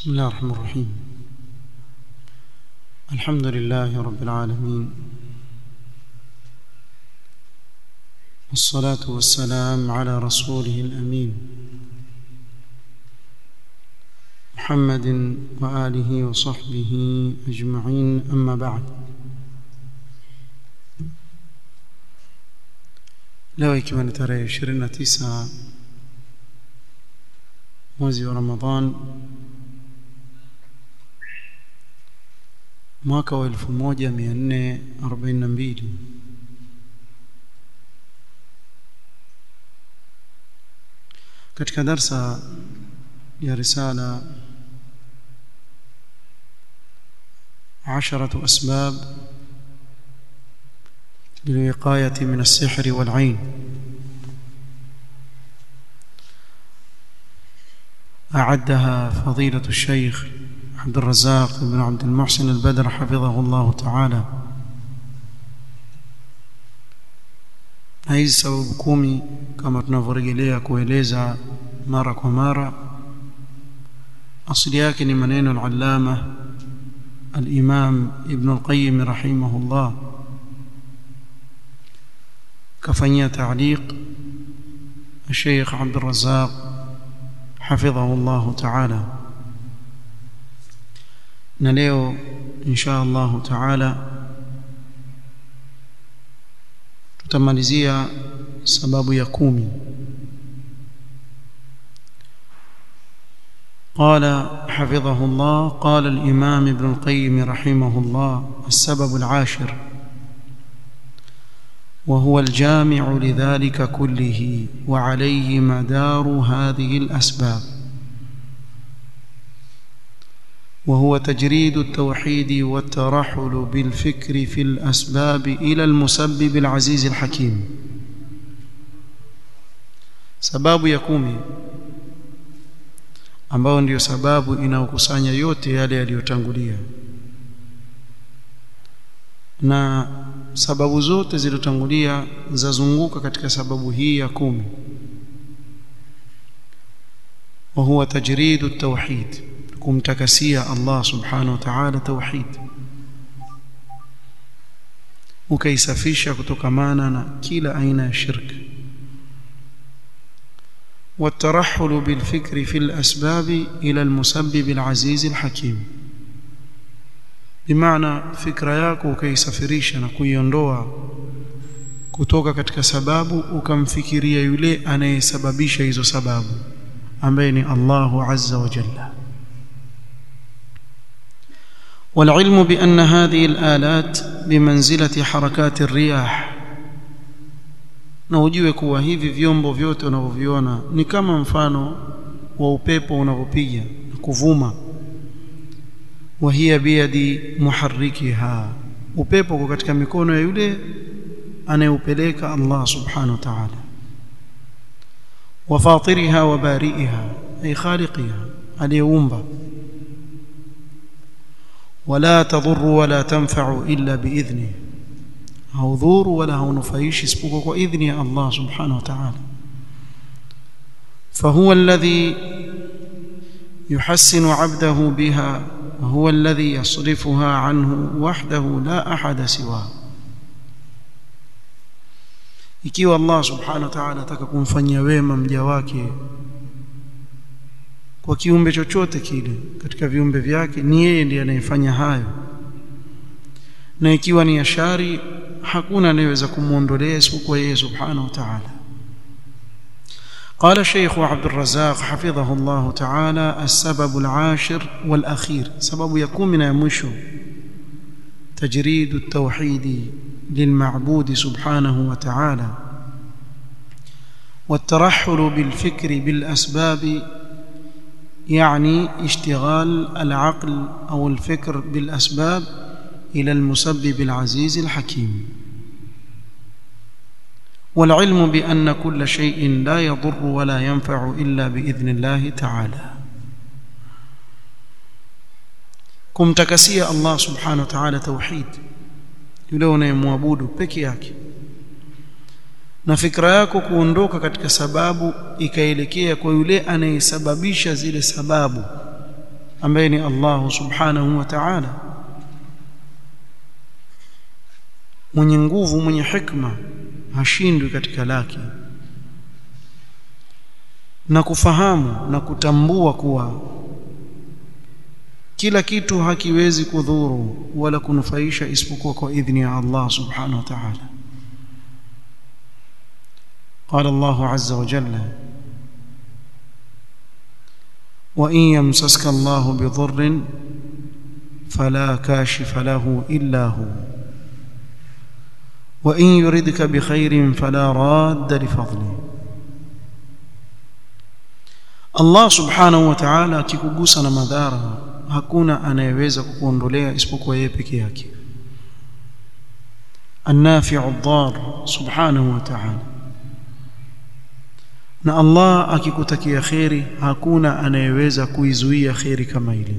بسم الله الرحمن الرحيم الحمد لله رب العالمين والصلاة والسلام على رسوله الأمين محمد وآله وصحبه أجمعين أما بعد leo ikiwa ni tarehe 29 mwezi wa Ramadhan mwaka wa 1442 katika darsa ya risala عشرة أسباب للوقاية من السحر والعين أعدها فضيلة الشيخ عبد الرزاق بن عبد المحسن البدر حفظه الله تعالى na hizi sababu kumi kama tunavyorejelea kueleza mara kwa mara asili yake ni maneno al-allama al-imam ibn al-qayyim rahimahullah kafanyia ta'liq الشيخ عبد الرزاق حفظه الله تعالى na leo insha Allah taala tutamalizia sababu ya kumi قال حفظه الله قال الإمام ابن القيم رحمه الله السبب العاشر وهو الجامع لذلك كله وعليه مدار هذه الأسباب وهو تجريد التوحيد والترحل بالفكر في الأسباب إلى المسبب العزيز الحكيم sababu ya kumi ambayo ndiyo sababu inayokusanya yote yale yaliyotangulia na sababu zote zilizotangulia zazunguka katika sababu hii ya kumi wa huwa tajridu at-tauhid kumtakasia Allah subhanahu wa ta'ala tauhid ukaisafisha kutokamana na kila aina ya shirki والترحل بالفكر في الأسباب إلى المسبب العزيز الحكيم بمعنى fikra yako ukaisafirisha na kuiondoa kutoka katika sababu ukamfikiria yule anayesababisha hizo sababu ambaye ni Allahu azza wa jalla والعلم بأن هذه الآلات بمنزلة حركات الرياح na ujue kuwa hivi vyombo vyote unavyoviona ni kama mfano wa upepo unavyopiga na kuvuma wa hiya biyadi muharrikiha upepo uko katika mikono ya yule anayeupeleka Allah subhanahu wa ta'ala wa fatiriha wa bari'iha ay khaliqiha aliyeumba ولا تضر ولا تنفع إلا بإذنه haudhuru wala haunufaishi isipokuwa kwa idhni ya Allah subhanahu wa ta'ala فهو الذي يحسن عبده بها وهو الذي يصرفها عنه وحده لا أحد سواه ikiwa Allah subhanahu wa ta'ala ataka kumfanyia wema mja wake kwa kiumbe chochote kile katika viumbe vyake ni yeye ndiye anayefanya hayo na ikiwa ni ashari hakuna anayeweza kumuondolea isipokuwa yeye subhanahu wa ta'ala قال الشيخ عبد الرزاق حفظه الله تعالى السبب العاشر والأخير سبب يكون من يمشو تجريد التوحيد للمعبود سبحانه وتعالى والترحل بالفكر بالأسباب يعني اشتغال العقل أو الفكر بالأسباب إلى المسبب العزيز الحكيم والعلم بأن كل شيء لا يضر ولا ينفع إلا بإذن الله تعالى kumtakasia Allah subhanahu wa ta'ala tauhid yule unayemwabudu peke yake na fikra yako kuondoka katika sababu ikaelekea kwa yule anayesababisha zile sababu ambaye ni Allah subhanahu wa ta'ala mwenye nguvu mwenye hikma hashindwi katika lake na kufahamu na kutambua kuwa kila kitu hakiwezi kudhuru wala kunufaisha isipokuwa kwa idhni ya Allah subhanahu wa ta'ala قال الله عز وجل وإن يمسسك الله بضر فلا كاشف له إلا هو وإن يردك بخير فلا راد لفضله Allah subhanahu wa ta'ala akikugusa na madhara hakuna anayeweza kukuondolea isipokuwa yeye peke yake النافع الضار سبحانه وتعالى na Allah akikutakia kheri hakuna anayeweza kuizuia kheri kama ile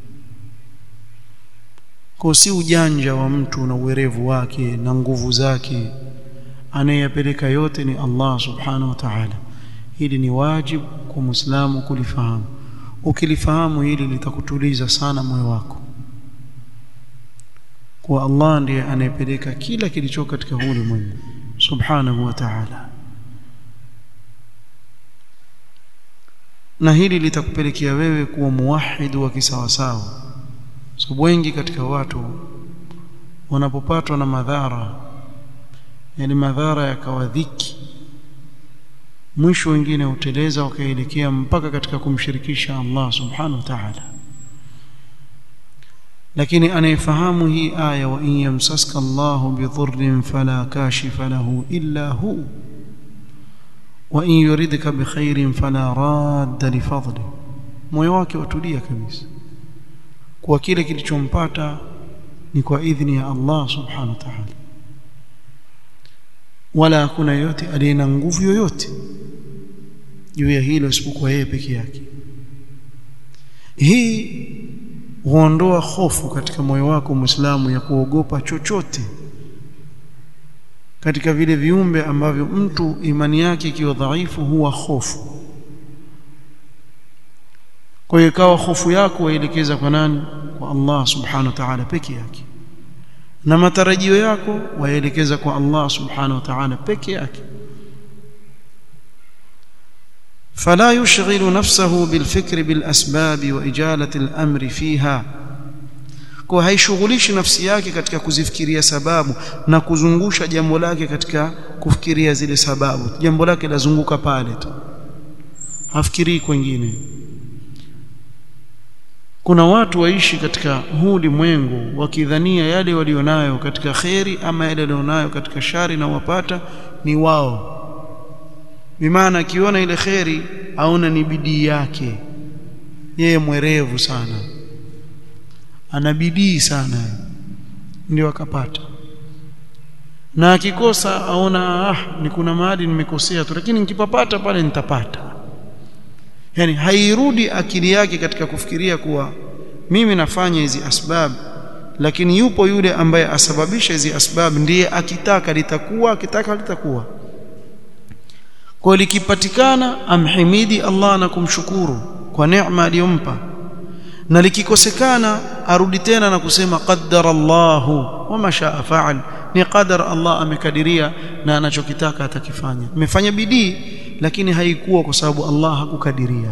kwa si ujanja wa mtu na uwerevu wake na nguvu zake anayeyapeleka yote ni Allah subhanahu wa ta'ala hili ni wajibu kwa muislamu kulifahamu ukilifahamu hili litakutuliza sana moyo wako kwa Allah ndiye anayepeleka kila kilicho katika huu ulimwengu subhanahu wa ta'ala na hili litakupelekea wewe kuwa muwahid wa kisawasawa sababu wengi katika watu wanapopatwa na madhara yani madhara yakawa dhiki mwisho wengine huteleza wakaelekea mpaka katika kumshirikisha Allah subhanahu wa ta'ala lakini anayefahamu hii aya wa in yamsaska Allahu bidhurrin fala kashifa lahu illa hu wa in yuridka bikhairin fala radda lifadli moyo wake watulia kabisa kwa kile kilichompata ni kwa idhni ya Allah subhanahu wa ta'ala wala hakuna yote aliye na nguvu yoyote juu ya hilo isipokuwa yeye peke yake hii huondoa hofu katika moyo wako Muislamu ya kuogopa chochote katika vile viumbe ambavyo mtu imani yake ikiwa dhaifu huwa hofu kwa hiyo ikawa hofu yako waelekeza kwa nani kwa Allah subhanahu wa ta'ala peke yake na matarajio yako waelekeza kwa Allah subhanahu wa ta'ala peke yake فلا يشغل نفسه بالفكر بالأسباب وإجالة الأمر فيها kwa haishughulishi nafsi yake katika kuzifikiria sababu na kuzungusha jambo lake katika kufikiria zile sababu jambo lake lazunguka pale tu hafikirii kwingine kuna watu waishi katika huu ulimwengu wakidhania yale walionayo katika kheri ama yale walionayo katika shari na wapata ni wao bimaana akiona ile kheri aona ni bidii yake yeye mwerevu sana ana bidii sana ndio akapata na akikosa aona ah ni kuna mahali nimekosea tu lakini nikipapata pale nitapata yani hairudi akili yake katika kufikiria kuwa mimi nafanya hizi asbab lakini yupo yule ambaye asababisha hizi asbab ndiye akitaka litakuwa akitaka litakuwa kwa likipatikana amhimidi Allah na kumshukuru kwa neema aliyompa na likikosekana arudi tena na kusema qaddara Allahu wama shaa faal ni qadar Allah amekadiria na anachokitaka atakifanya nimefanya bidii lakini haikuwa kwa sababu Allah hakukadiria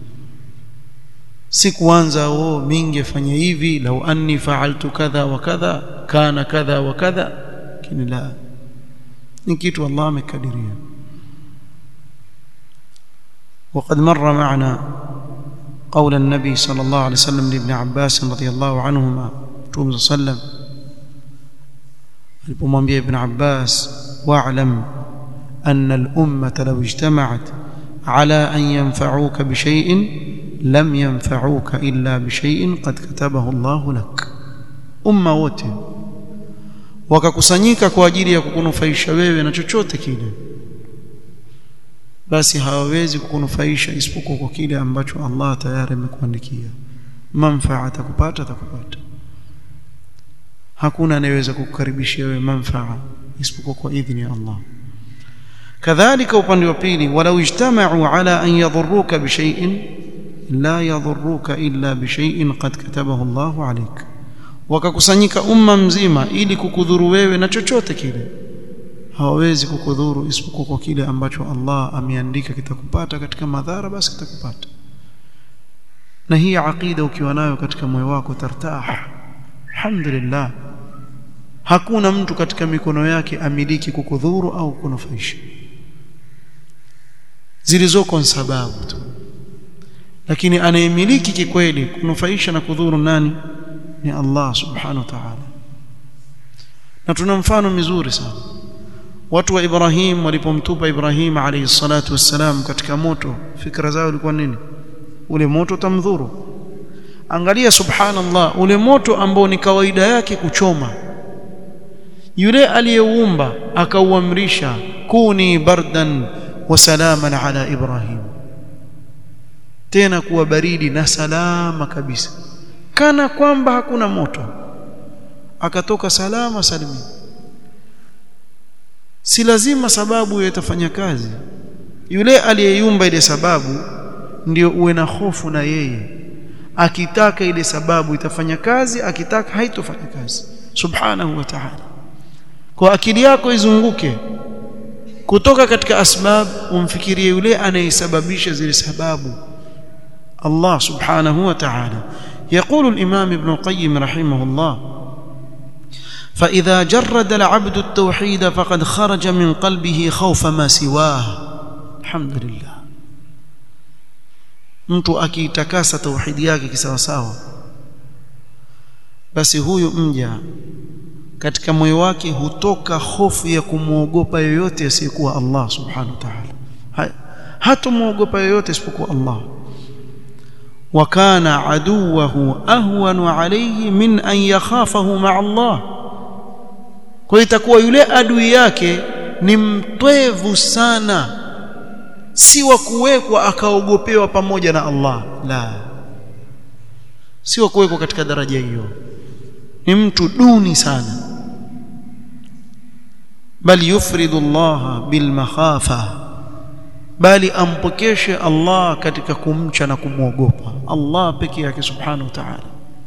si kuanza oh mingefanya hivi lau anni fa'altu kadha wa kadha kana kadha wa kadha lakini la ni kitu Allah amekadiria وقد مر معنا قول النبي صلى الله عليه وسلم لابن عباس رضي الله عنهما توم صلى الله عليه وسلم alipomwambia ibn Abbas wa'lam anna al-ummata law ijtama'at ala an yanfa'uka bi shay'in lam yanfa'uka illa bi shay'in qad katabahu Allah lak umma wote wakakusanyika kwa ajili ya kukunufaisha wewe na chochote kile basi hawawezi kukunufaisha isipokuwa kwa kile ambacho Allah tayari amekuandikia manfaa atakupata atakupata hakuna anayeweza kukukaribishia wewe manfaa isipokuwa kwa idhini ya Allah kadhalika upande wa pili walau ijtama'u ala an yadhurruka bi shay'in la yadhurruka illa bishay'in qad katabahu Allahu alayk wakakusanyika umma mzima ili kukudhuru wewe na chochote kile hawawezi kukudhuru isipokuwa kwa kile ambacho Allah ameandika kitakupata katika madhara basi kitakupata na hii aqida ukiwa nayo katika moyo wako tartah alhamdulillah hakuna mtu katika mikono yake amiliki kukudhuru au kunufaisha zilizoko sababu tu lakini anayemiliki kikweli kunufaisha na kudhuru nani ni Allah subhanahu wa ta'ala na tuna mfano mizuri sana watu wa Ibrahim walipomtupa Ibrahim alayhi salatu wassalam katika moto fikra zao ilikuwa nini ule moto tamdhuru angalia subhanallah ule moto ambao ni kawaida yake kuchoma yule aliyeumba akauamrisha kuni bardan wa salaman ala Ibrahim tena kuwa baridi na salama kabisa kana kwamba hakuna moto akatoka salama salimini si lazima sababu hiyo itafanya kazi yule aliyeyumba ile sababu ndio uwe na hofu na yeye akitaka ile sababu itafanya kazi akitaka haitofanya kazi subhanahu wa ta'ala kwa akili yako izunguke kutoka katika asbab umfikirie yule anayesababisha zile sababu Allah subhanahu wa ta'ala يقول الإمام ابن القيم رحمه الله فإذا جرد العبد التوحيد فقد خرج من قلبه خوف ما سواه الحمد لله mtu akiitakasa tauhidi yake kisawasawa basi huyu mja katika moyo wake hutoka hofu ya kumwogopa yoyote asiyekuwa Allah subhanahu wa ta'ala hatomwogopa yoyote isipokuwa Allah wa kana aduwahu ahwanu alayhi min an yakhafahu ma'a Allah kwa itakuwa yule adui yake ni mtwevu sana si wa kuwekwa akaogopewa pamoja na Allah la si wa kuwekwa katika daraja hiyo ni mtu duni sana bali yufridu Allah bil makhafa bali ampokeshe Allah katika kumcha na kumwogopa Allah peke yake subhanahu wa ta'ala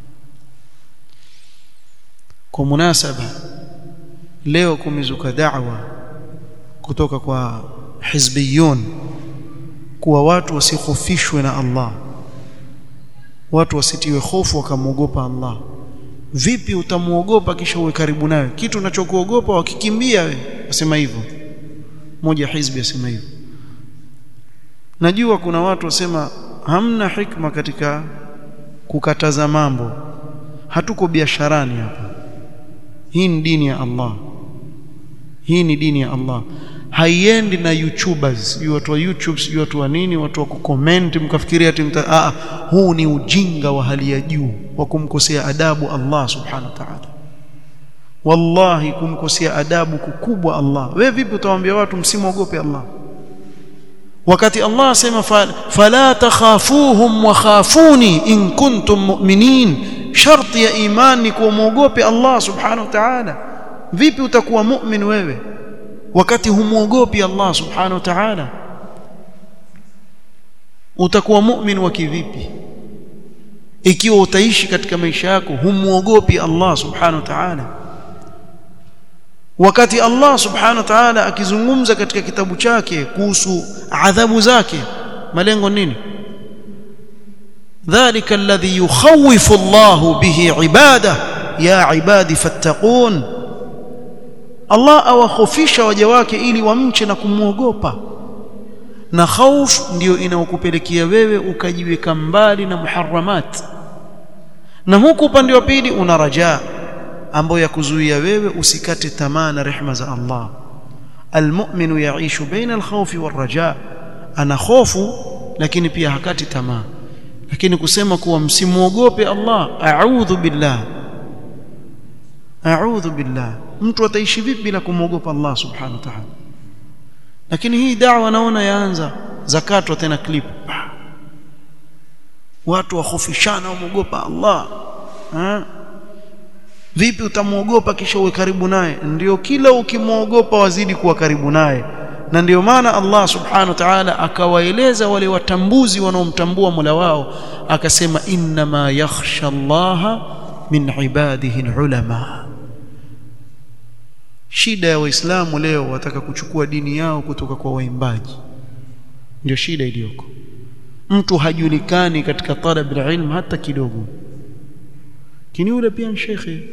kwa munasaba leo kumezuka da'wa kutoka kwa hizbiyun kuwa watu wasihofishwe na Allah watu wasitiwe hofu wakamwogopa Allah vipi utamuogopa kisha uwe karibu nawe kitu unachokuogopa wakikimbia we wasema hivyo moja hizbi asema hivyo najua kuna watu wasema hamna hikma katika kukataza mambo hatuko biasharani hapa hii ni dini ya Allah hii ni dini ya Allah haiendi na youtubers sijui watu wa youtube sijui watu wa nini watu wa kucomment mkafikiria ati mta ah huu ni ujinga wa hali ya juu wa kumkosea adabu Allah subhanahu wa ta'ala wallahi kumkosea adabu kukubwa Allah wewe vipi utawaambia watu msimwogope Allah wakati Allah asema fala takhafuhum wa khafuni in kuntum mu'minin sharti ya imani kuogope Allah subhanahu wa ta'ala vipi utakuwa mu'min wewe wakati humuogopi Allah subhanahu wa ta'ala utakuwa mu'min wa kivipi ikiwa utaishi katika maisha yako humuogopi Allah subhanahu wa ta'ala wakati Allah subhanahu wa ta'ala akizungumza katika kitabu chake kuhusu adhabu zake malengo nini dhalika alladhi yukhawifu Allah bihi ibada ya ibadi fattaqun Allah awakhofisha waja wake ili wamche na kumwogopa na khauf ndiyo inaokupelekea wewe ukajiweka mbali na muharramat na huku upande wa pili una rajaa ambayo ya kuzuia wewe usikate tamaa na rehema za Allah almu'minu yaishu baina alkhawfi warraja ana hofu lakini pia hakati tamaa lakini kusema kuwa msimuogope Allah a'udhu billah a'udhu billah mtu ataishi vipi bila kumwogopa Allah subhanahu wa ta'ala lakini hii da'wa naona yaanza zakatwa tena clip watu wakhofishana wamuogopa Allah ha? vipi utamwogopa kisha uwe karibu naye ndio kila ukimwogopa wazidi kuwa karibu naye na ndio maana Allah subhanahu wa ta'ala akawaeleza wale watambuzi wanaomtambua Mola wao akasema innama yakhsha Allah min ibadihi ulama shida ya waislamu leo wataka kuchukua dini yao kutoka kwa waimbaji ndio shida iliyoko mtu hajulikani katika talab ilm hata kidogo kini yule pia shekhe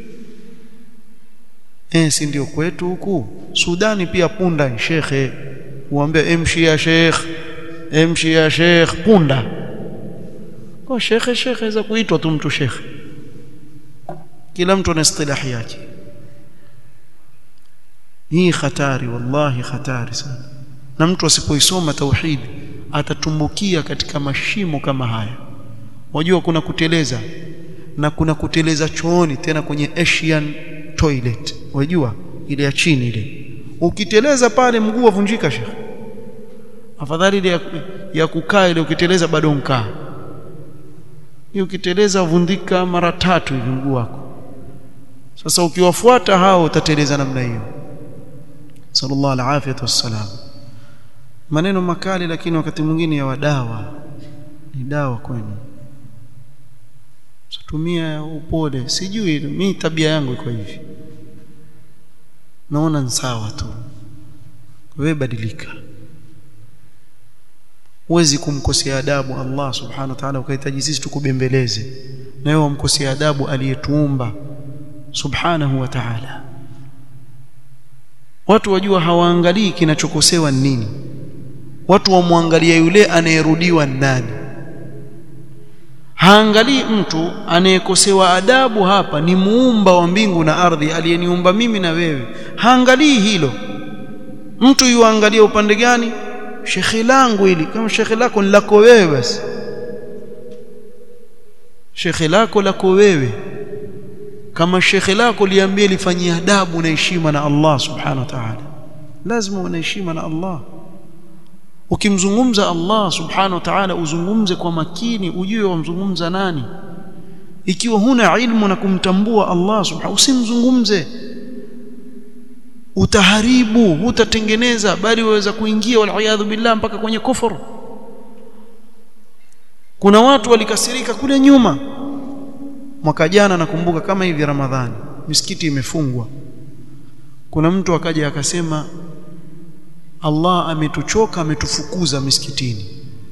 eh si ndio kwetu huku Sudani pia punda shekhe uambie emshi ya sheikh emshi ya sheikh punda kwa shekhe shekhe za kuitwa tu mtu shekhe kila mtu ana istilahi yake hii hatari wallahi hatari sana na mtu asipoisoma tauhid atatumbukia katika mashimo kama haya wajua kuna kuteleza na kuna kuteleza chooni tena kwenye Asian toilet wajua ile ya chini ile ukiteleza pale mguu wavunjika shekhe afadhali ile ya, ya kukaa ile ukiteleza bado nkaa hiyo ukiteleza vundika mara tatu hivi mguu wako sasa ukiwafuata hao utateleza namna hiyo sallallahu alaihi wasallam maneno makali lakini wakati mwingine ya wadawa ni dawa kwenu tumia upole sijui mimi tabia yangu iko hivi naona ni sawa tu wewe badilika huwezi kumkosea adabu Allah subhanahu wa ta'ala ukahitaji sisi tukubembeleze na wewe umkosea adabu aliyetuumba subhanahu wa ta'ala watu wajua hawaangalii kinachokosewa nini watu wamwangalia yule anayerudiwa nani haangalii mtu anayekosewa adabu hapa ni muumba wa mbingu na ardhi aliyeniumba mimi na wewe haangalii hilo mtu yuangalia upande gani shekhe langu hili kama shekhe lako ni lako wewe basi shekhe lako lako wewe kama shekhe lako liambie lifanyie adabu na heshima na Allah subhanahu wa ta'ala lazima una heshima na Allah ukimzungumza Allah subhanahu wa ta'ala uzungumze kwa makini ujue wamzungumza nani ikiwa huna ilmu na kumtambua Allah subhanahu usimzungumze utaharibu utatengeneza bali waweza kuingia wal billah mpaka kwenye kufuru kuna watu walikasirika kule nyuma mwaka jana nakumbuka kama hivi Ramadhani misikiti imefungwa kuna mtu akaja akasema Allah ametuchoka ametufukuza misikitini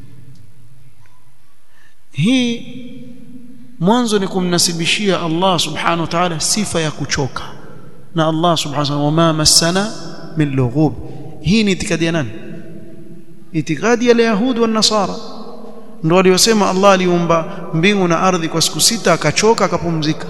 hii mwanzo ni kumnasibishia Allah subhanahu wa ta'ala sifa ya kuchoka na Allah subhanahu wa ta'ala wama massana min lughub hii ni itikadi ya nani itikadi ya yahudi wa nasara ndio waliosema Allah aliumba mbingu na ardhi kwa siku sita akachoka akapumzika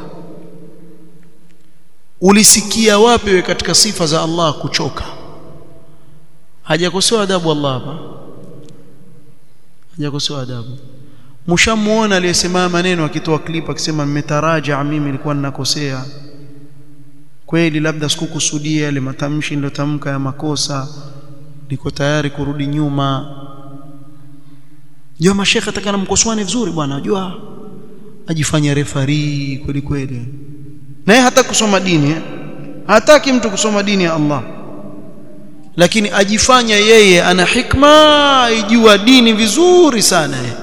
ulisikia wapi we katika sifa za Allah kuchoka hajakosewa adabu Allah hapa hajakosewa adabu mshamuona aliyesema maneno akitoa clip akisema nimetaraja mimi nilikuwa ninakosea kweli labda sikukusudia yale matamshi nilotamka ya makosa niko tayari kurudi nyuma Jua mashekhe atakana mkosoani vizuri bwana unajua ajifanya refari kweli kweli naye hata kusoma dini eh? hataki mtu kusoma dini ya Allah lakini ajifanya yeye ana hikma ijua dini vizuri sana eh.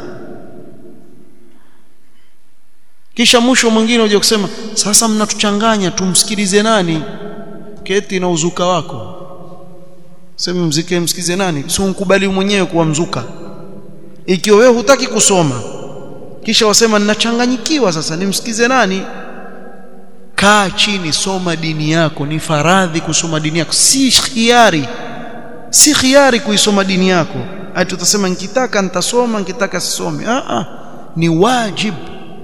kisha mwisho mwingine uje kusema sasa mnatuchanganya tumsikilize nani keti na uzuka wako sema mzike msikize nani si unkubali mwenyewe kuwa mzuka ikiwa wewe hutaki kusoma kisha wasema ninachanganyikiwa sasa nimsikize nani kaa chini soma dini yako ni faradhi kusoma dini yako si khiari si khiari kuisoma dini yako ati utasema nikitaka nitasoma nikitaka sisome a a ni wajib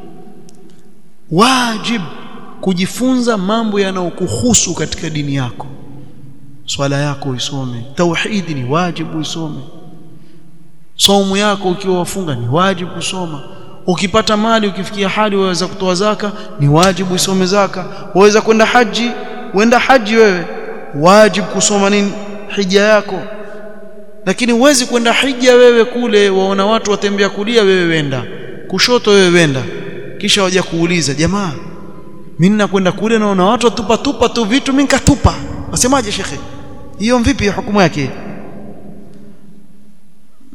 wajib kujifunza mambo yanayokuhusu katika dini yako swala yako uisome tauhidi ni wajibu uisome somo yako ukiwa wafunga ni wajibu kusoma ukipata mali ukifikia hali waweza kutoa zaka ni wajibu usome zaka waweza kwenda haji uenda haji wewe wajibu kusoma nini hija yako lakini huwezi kwenda hija wewe kule waona watu watembea kulia wewe wenda kushoto wewe wenda kisha waja kuuliza jamaa mimi nakwenda kule naona watu watupa tupa tu vitu mimi nikatupa wasemaje shekhe hiyo vipi hukumu yake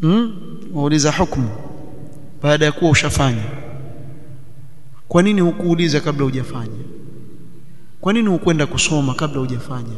hmm? wauliza hukumu baada ya kuwa ushafanya kwa nini hukuuliza kabla hujafanya kwa nini hukwenda kusoma kabla hujafanya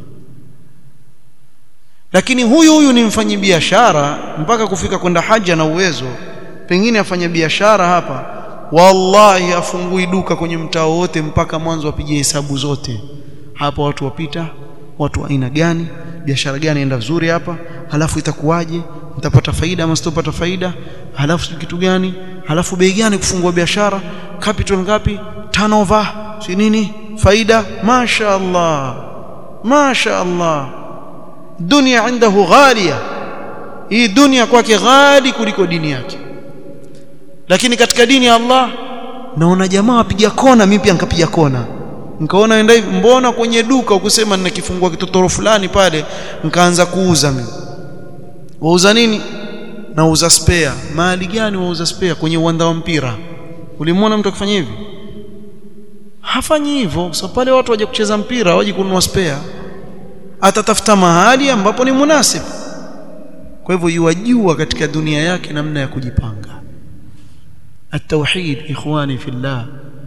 lakini huyu huyu ni mfanyi biashara mpaka kufika kwenda haja na uwezo pengine afanya biashara hapa wallahi afungui duka kwenye mtaa wote mpaka mwanzo apige hesabu zote hapa watu wapita watu aina gani biashara gani enda vizuri hapa halafu itakuwaje nitapata faida ama sitopata faida halafu kitu gani halafu bei gani kufungua biashara capital ngapi turnover si nini faida masha Allah masha Allah dunia indahu ghalia hii dunia kwake ghali kuliko dini yake lakini katika dini ya Allah naona jamaa wapiga kona mimi pia nikapiga kona nikaona enda hivi mbona kwenye duka ukusema ninakifungua kitotoro fulani pale nikaanza kuuza mimi wauza nini nauza spare mali gani wauza spare kwenye uwanda wa mpira ulimwona mtu akifanya hivi hafanyi hivyo so pale watu waje kucheza mpira waje kununua spare atatafuta mahali ambapo ni munasib kwa hivyo yuwajua katika dunia yake namna ya kujipanga التوحيد اخواني في الله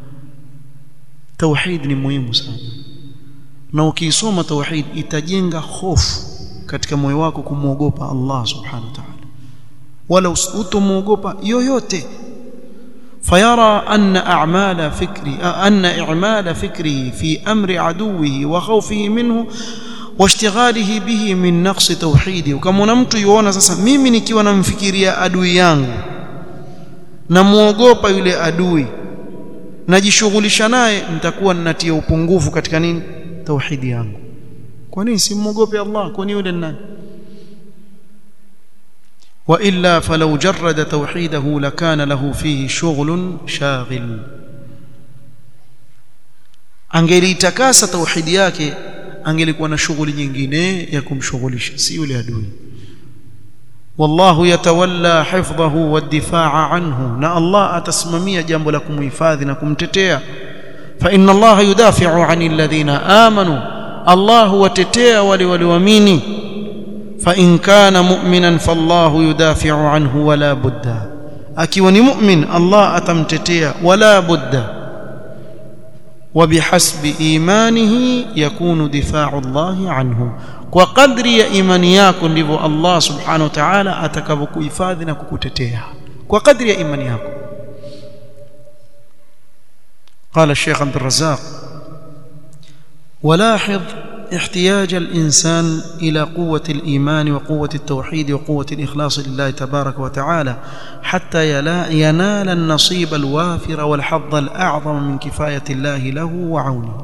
توحيد ni muhimu sana na ukisoma tauhid itajenga hofu katika moyo wako kumwogopa Allah subhanahu wa ta'ala wala utomwogopa yoyote فيرى أن أعمال فكري أن إعمال فكره في أمر عدوه وخوفه منه واشتغاله به من نقص توحيده وكما mtu yuona sasa mimi nikiwa namfikiria adui yangu namuogopa yule adui najishughulisha naye nitakuwa ninatia upungufu katika nini tauhidi yangu kwa nini simuogope Allah kwa nini yule nani والا فلو جرد توحيده لكان له فيه شغل شاغل angelitakasa tauhidi yake angelikuwa na shughuli nyingine ya kumshughulisha si yule adui wallahu yatawalla hifdhahu wadifaa anhu na Allah atasimamia jambo la kumhifadhi na kumtetea fa inna Allah yudafi'u 'anil ladhina amanu Allah huwatetea wale walioamini fa in kana mu'minan fallahu yudafi'u 'anhu wala budda akiwa ni mu'min Allah atamtetea wala budda وبحسب إيمانه يكون دفاع الله عنه kwa kadri ya imani yako ndivyo Allah subhanahu wa ta'ala atakavyokuhifadhi na kukutetea kwa kadri ya imani yako قال الشيخ عبد الرزاق ولاحظ احتياج الإنسان إلى قوة الإيمان وقوة التوحيد وقوة الإخلاص لله تبارك وتعالى حتى ينال النصيب الوافر والحظ الأعظم من كفاية الله له وعونه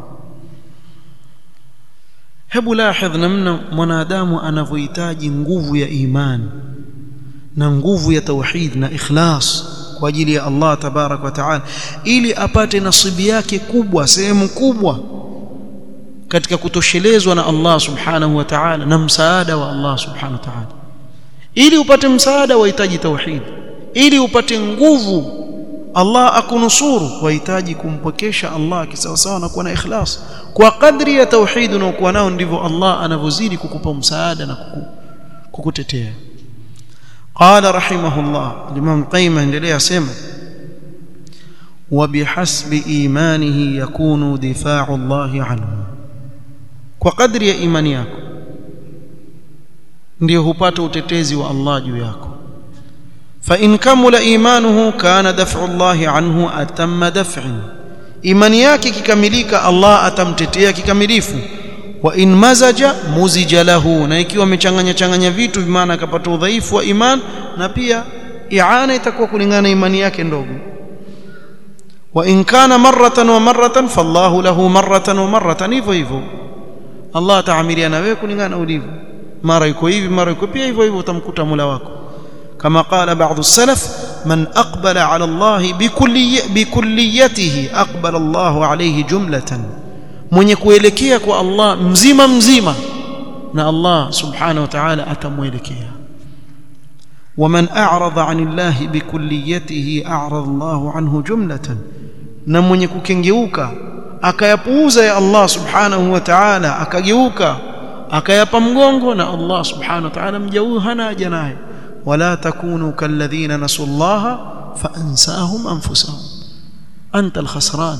hebu lahidh namna mwanadamu anavyohitaji nguvu ya imani na nguvu ya tauhid na ikhlas kwa ajili ya Allah tabarak wa taala ili apate nasibi yake kubwa sehemu kubwa katika kutoshelezwa na Allah subhanahu wa ta'ala na msaada wa Allah subhanahu wa ta'ala ili upate msaada wahitaji tauhid ili upate nguvu Allah akunusuru wahitaji kumpokesha Allah kisawasawa na kuwa na ikhlas kwa kadri ya tauhid unaokuwa nao ndivyo Allah anavyozidi kukupa msaada na kuku, kukutetea قال رحمه الله الإمام قيمة endelea sema وبحسب إيمانه يكون دفاع الله عنه kwa kadri ya imani yako ndio hupata utetezi wa Allah juu yako fa in kamula imanuhu kana daf'u Allah anhu atamma daf'in imani yake kikamilika Allah atamtetea kikamilifu wa in mazaja muzija lahu na ikiwa amechanganya changanya vitu bimaana akapata udhaifu wa iman na pia iana itakuwa kulingana na imani yake ndogo wa in kana marratan wa marratan fallahu lahu marratan wa marratan hivyo hivyo Allah ataamilia na wewe kulingana na ulivyo mara yuko hivi mara yuko pia hivyo hivyo utamkuta Mola wako kama qala baadhi salaf man aqbala ala Allah bikulli bikulliyatihi aqbala Allah alayhi jumlatan mwenye kuelekea kwa Allah mzima mzima na Allah subhanahu wa ta'ala atamuelekea ومن أعرض عن الله بكليته أعرض الله عنه جملة na mwenye kukengeuka akayapuuza ya Allah subhanahu wa ta'ala akageuka akayapa mgongo na Allah subhanahu wa ta'ala mja huyu hana haja naye ولا تكونوا كالذين نسوا الله فأنساهم أنفسهم أنت الخسران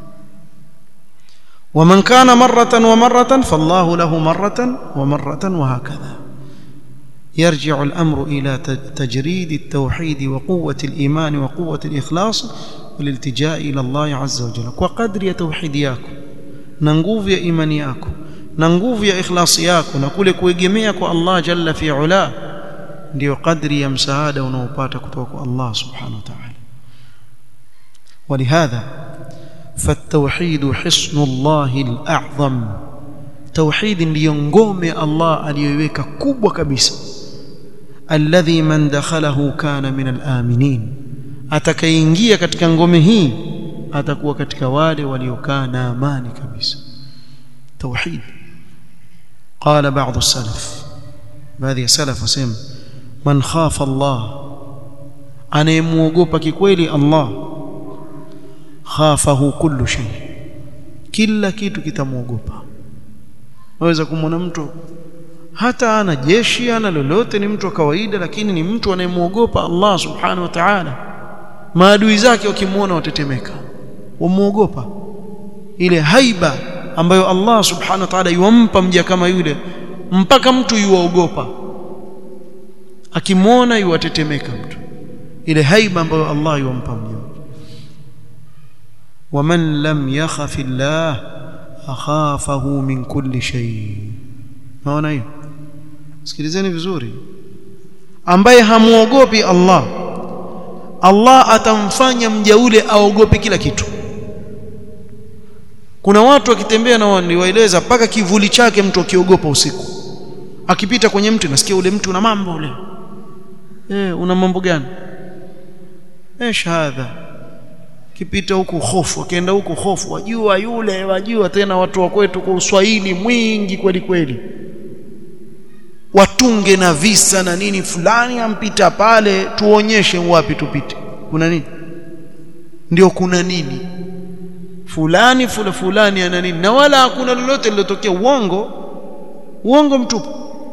ومن كان مرة ومرة فالله له مرة ومرة وهكذا يرجع الأمر إلى تجريد التوحيد وقوة الإيمان وقوة الإخلاص والالتجاء إلى الله عز وجل وقدر يا توحيد yako na nguvu ya imani yako na nguvu ya ikhlasi yako na kule kuegemea kwa Allah jalla fi ula ndio kadri ya msaada unaopata kutoka kwa Allah subhanahu wa ta'ala ولهذا فالتوحيد حصن الله الأعظم توحيد ndio ngome Allah aliyoiweka kubwa kabisa alladhi man dakhalahu kana min al-aminin atakayeingia katika ngome hii atakuwa katika wale waliokaa na amani kabisa توحيد قال بعض السلف baadhi ya salaf wasema man khafa Allah anayemuogopa kikweli Allah khafahu kullu shay kila kitu kitamuogopa waweza kumwona mtu hata ana jeshi ana lolote ni mtu wa kawaida lakini ni mtu anayemuogopa Allah subhanahu wa ta'ala maadui zake wakimwona watetemeka wamuogopa ile haiba ambayo Allah subhanahu wa ta'ala yuampa mja kama yule mpaka mtu yuogopa akimwona yuwatetemeka mtu ile haiba ambayo Allah yuampa mja ومن لم يخف الله أخافه من كل شيء naona hiyo sikilizeni vizuri ambaye hamuogopi Allah Allah atamfanya mja ule aogope kila kitu kuna watu wakitembea na waniwaeleza mpaka kivuli chake mtu akiogopa usiku akipita kwenye mti nasikia ule mti una mambo ule eh una mambo gani eh shahada kipita huku hofu akienda huku hofu wajua yule wajua tena watu wa kwetu kwa uswahili mwingi kweli kweli watunge na visa na nini fulani ampita pale tuonyeshe wapi tupite kuna nini ndio kuna nini fulani fula fulani ana nini na wala hakuna lolote lilotokea uongo uongo mtupu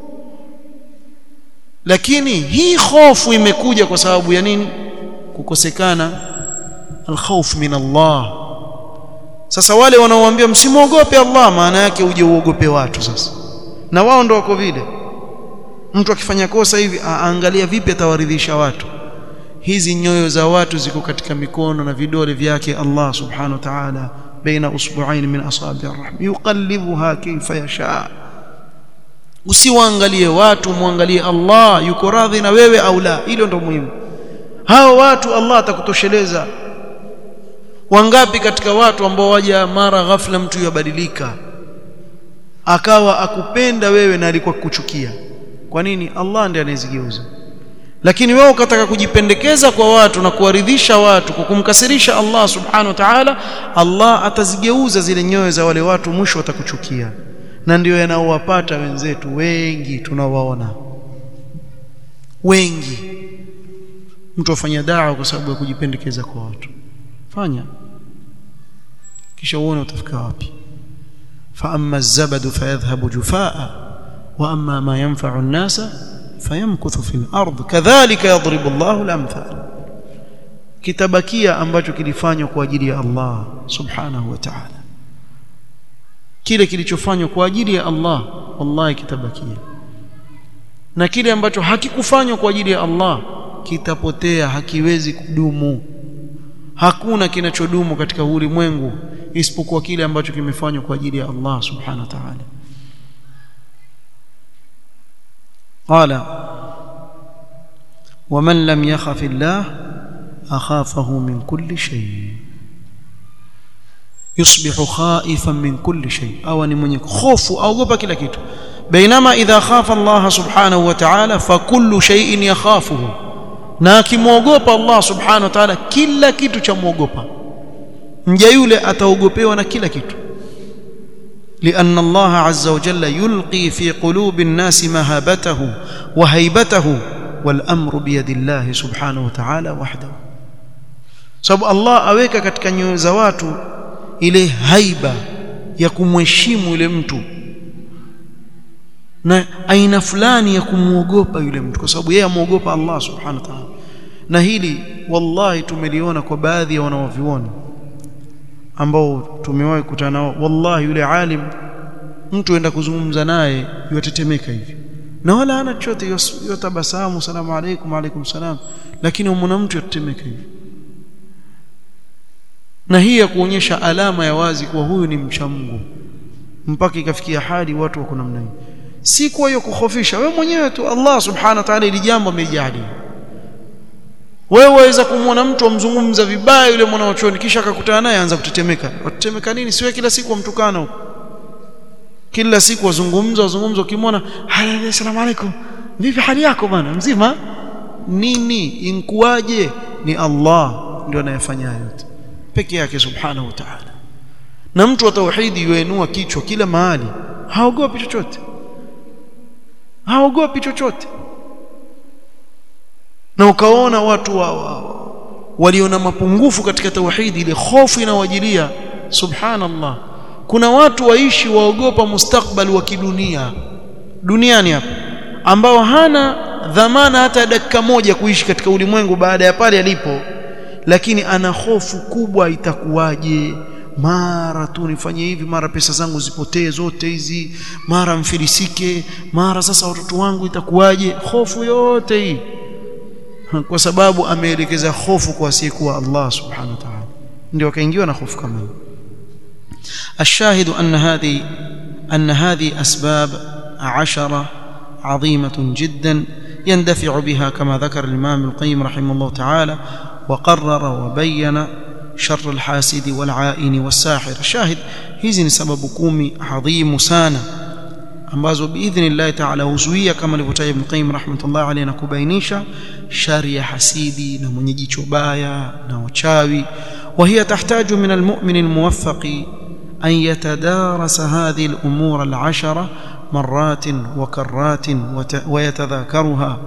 lakini hii hofu imekuja kwa sababu ya nini kukosekana alkhawf min Allah sasa wale wanaoambia msimwogope Allah maana yake uje uogope watu sasa na wao ndo wako vile mtu akifanya kosa hivi aangalia vipi atawaridhisha watu hizi nyoyo za watu ziko katika mikono na vidole vyake Allah subhanahu wa ta'ala baina usbu'ain min asabi' ar-rahm yuqallibuha kayfa yasha usiwaangalie watu muangalie Allah yuko radhi na wewe au la hilo ndo muhimu hao watu Allah atakutosheleza wangapi katika watu ambao waja mara ghafla mtu yabadilika akawa akupenda wewe na alikuwa kuchukia kwa nini Allah ndiye anayezigeuza lakini wewe ukataka kujipendekeza kwa watu na kuwaridhisha watu kwa kumkasirisha Allah subhanahu wa ta'ala Allah atazigeuza zile nyoyo za wale watu mwisho watakuchukia na ndio yanaowapata wenzetu wengi tunawaona wengi mtu afanya dawa kwa sababu ya kujipendekeza kwa watu fanya kisha uone utafika wapi fa amma az-zabadu fayadhhabu jufaa wa amma ma yanfa'u an-nasa fayamkuthu fil ard kadhalika yadribu Allahu al-amthal kitabakia ambacho kilifanywa kwa ajili ya Allah subhanahu wa ta'ala kile kilichofanywa kwa ajili ya Allah wallahi kitabakia na kile ambacho hakikufanywa kwa ajili ya Allah kitapotea hakiwezi kudumu hakuna kinachodumu katika ulimwengu isipokuwa kile ambacho kimefanywa kwa ajili ya Allah subhanahu wa ta'ala قال ومن لم يخف الله أخافه من كل شيء يصبح خائفا من كل شيء أو من خوف أو غبا كلا كيتو بينما إذا خاف الله سبحانه وتعالى فكل شيء يخافه na akimwogopa Allah subhanahu wa ta'ala kila kitu cha muogopa mja yule ataogopewa na kila kitu لأن الله عز وجل يلقي في قلوب الناس مهابته وهيبته والأمر بيد الله سبحانه وتعالى وحده sababu Allah aweka katika nyoyo za watu ile haiba ya kumheshimu yule mtu na aina fulani ya kumwogopa yule mtu kwa sababu yeye amwogopa Allah subhanahu wa ta'ala na hili wallahi tumeliona kwa baadhi ya wanaovioni ambao tumewahi kukutana nao wallahi yule alim mtu aenda kuzungumza naye yatetemeka hivi na wala hana chochote yotabasamu salamu alaykum alaykum salam lakini umona mtu yatetemeka hivi na hii ya kuonyesha alama ya wazi kuwa huyu ni mcha Mungu mpaka ikafikia hadi watu wako namna hii si kwa hiyo kukhofisha wewe mwenyewe tu Allah subhanahu wa ta'ala ili jambo amejali wewe waweza kumwona mtu amzungumza vibaya yule mwanachuoni kisha akakutana naye anza kutetemeka watetemeka nini siwe kila siku wamtukana huko kila siku wazungumza wazungumza ukimwona asalamu alaykum vipi hali yako bwana mzima nini inkuaje ni Allah ndio anayefanya yote peke yake subhanahu wa ta'ala na mtu wa tauhidi yuinua kichwa kila mahali haogopi chochote haogopi chochote na ukaona watu wa, wa, waliona mapungufu katika tauhidi ile hofu inawajilia subhanallah kuna watu waishi waogopa mustakbal wa kidunia duniani hapa ambao hana dhamana hata dakika moja kuishi katika ulimwengu baada ya pale alipo lakini ana hofu kubwa itakuwaje mara tu nifanye hivi mara pesa zangu zipotee zote hizi mara mfilisike mara sasa watoto wangu itakuwaje hofu yote hii kwa sababu ameelekeza hofu kwa asiyekuwa Allah subhanahu wa ta'ala ndio akaingiwa na hofu kama hiyo الشاهد أن هذه أن هذه أسباب عشرة عظيمة جدا يندفع بها كما ذكر الإمام القيم رحمه الله تعالى وقرر وبين شر الحاسد والعائن والساحر الشاهد hizi ni sababu kumi adhimu sana ambazo biidhnillahi taala huzuia kama alivyotaja Ibn Qayyim rahmatullah alayhi na kubainisha shari ya hasidi na mwenye jicho baya na wachawi وهي تحتاج من المؤمن الموفق أن يتدارس هذه الأمور العشرة مرات وكرات ويتذاكرها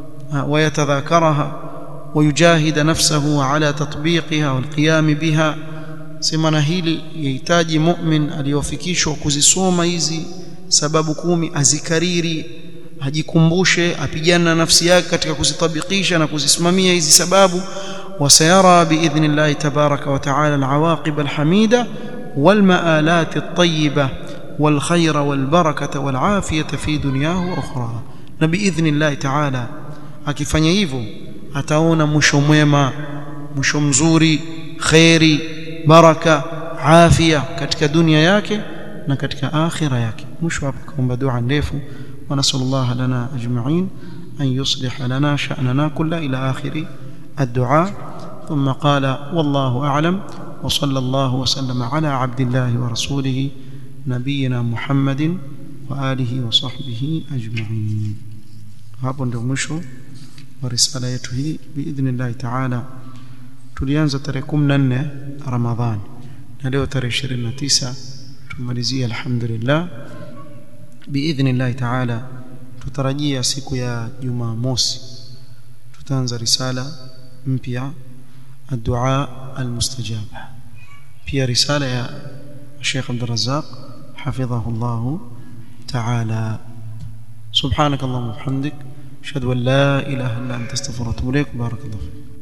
ويتذاكرها ويجاهد نفسه على تطبيقها والقيام بها semana hili yahitaji mu'min aliyofikishwa kuzisoma hizi sababu kumi azikariri ajikumbushe apigane na nafsi yake katika kuzitabikisha na kuzisimamia hizi sababu وسيرى باذن الله تبارك وتعالى العواقب الحميده والمآلات الطيبه والخير والبركه والعافيه في دنياه واخراه باذن الله تعالى akifanya hivyo ataona mwisho mwema mwisho mzuri khairi baraka afya katika dunia yake na katika akhira yake mwisho hapo kaomba dua ndefu wa nasallallahu lana ajma'in an yuslih lana sha'nana kulla ila akhiri الدعاء ثم قال والله أعلم وصلى الله وسلم على عبد الله ورسوله نبينا محمد وآله وصحبه أجمعين hapo ndio mwisho wa risala yetu hii biidhnillahi taala tulianza tarehe 14 ramadhan na leo tarehe 29 tumalizia alhamdulillah biidhnillahi taala tutarajia siku ya jumamosi tutaanza risala mpya الدعاء المستجاب في رسالة يا الشيخ عبد الرزاق حفظه الله تعالى سبحانك اللهم وبحمدك أشهد أن لا إله إلا أنت استغفرك وأتوب إليك بارك الله فيك